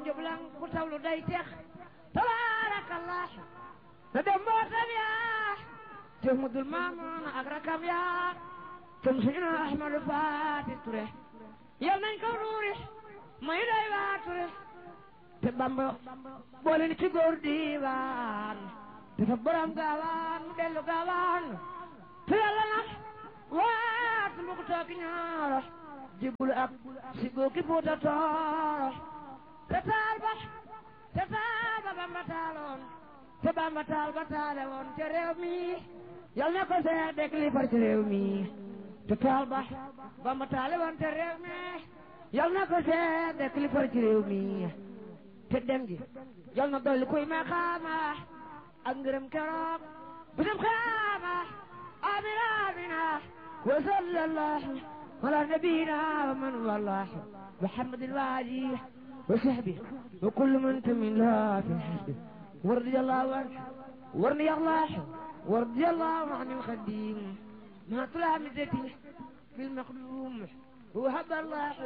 njublan ku tawlu day tex tabaarakallah na dem mbootam yaa te mudul maamoon ak rakam yaa tum suñu na Ahmadu Faati Ture yal nañ ko ruuri may day waa Ture te Bamba boole ni ci góor diiwaan te fa borom gaawaan mu dellu gaawaan te yàlla na waat mu ko tooki ñaara jibul ak si góoki Fuuta Tooro te taal ba te taal ba Bamba taaloon te Bamba taal ba taale woon te réew mi yal na ko seet dek li far ci réew mi te taal ba Bamba taale woon te réew mi yal na ko seet dek li far ci réew mi te dem gi yal na dolli kuy ma xaama ak ngërëm keroog bisum xaama amina amina wa sallallahu ala nabiyina wa man wallah muhammadin wa alihi wa sahbihi wa kullu man tamin la fi hasbi ورضي الله عنه ورضي الله ورضي الله عن الخديم ما طلع مزتي في المخدوم وهب الله